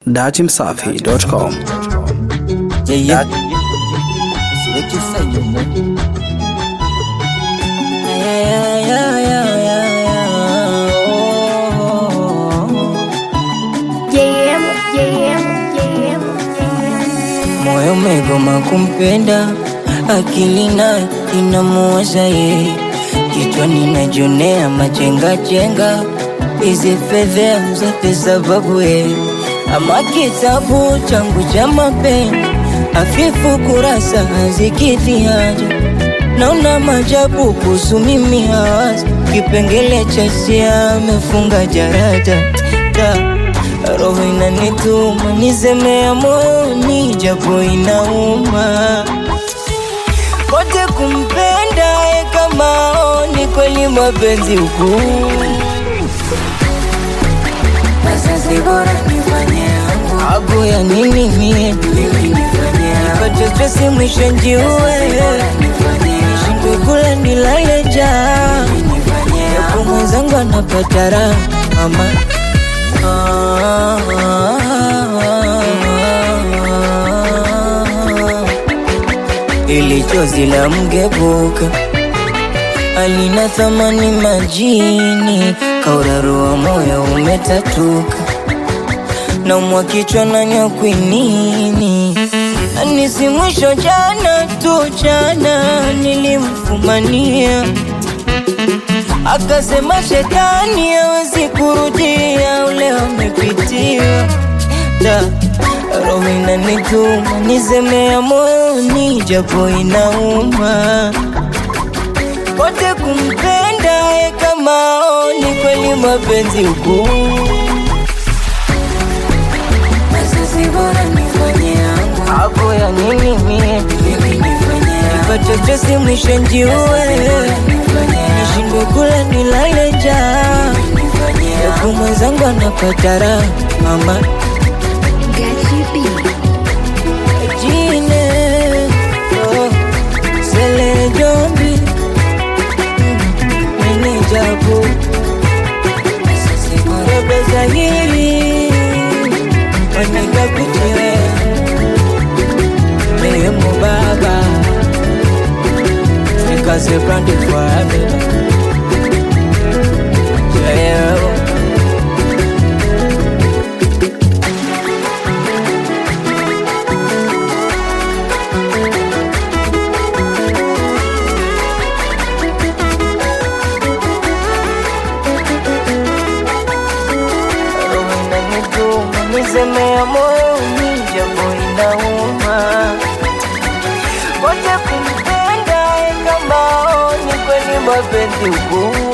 datimsafi.com. Yeah, yeah. What you say, you man? Yeah, yeah, yeah, yeah, yeah, yeah. Oh. JM, JM, JM, JM. Moyo umegoma kumpenda, akili nayo inamuwaza yeye, kichwani najionea machenga chenga, hizi fedhea zote sababu yeye, ama kitabu changu cha mapenzi hafifu, kurasa hazikidhi haja, naona majabu kuhusu mimi hawazi, kipengele cha hisia amefunga jarada Ta. Roho inanituma nisemea moyoni, japo inauma kote kumpenda ye kama oni kweli mapenzi huku Sasa bora nifanye yangu Abu ya nini mie Nipate stresi mwisho njiue Nishindwe kula nilale njaa Yapo mwenzangu anapata raha mama ili chozi la mgebuka alina thamani majini, kaurarua moyo umetatuka, naumwa kichwa na nyakwinini, anisi mwisho jana tu jana nilimfumania akasema shetani hawezi kurudia ule wamepitiwa da roho inanituma nisemea moyoni japo inauma kote kumpenda ye kama oni kweli mapenzi huku Sasa bora nifanye yangu hapo ya nini mie nipate stresi mwisho njiue nishindwe kula nilale njaa yapo mwenzangu anapata raha mama Gachi B. jine oh, sele jombi menejabu rebeza hili wanikapitie mehemu baba nikaze brandi forever yeah. roho inanituma nisemea moyoni, japo inauma wote kumpenda ye kama oni kweli mapenzi huku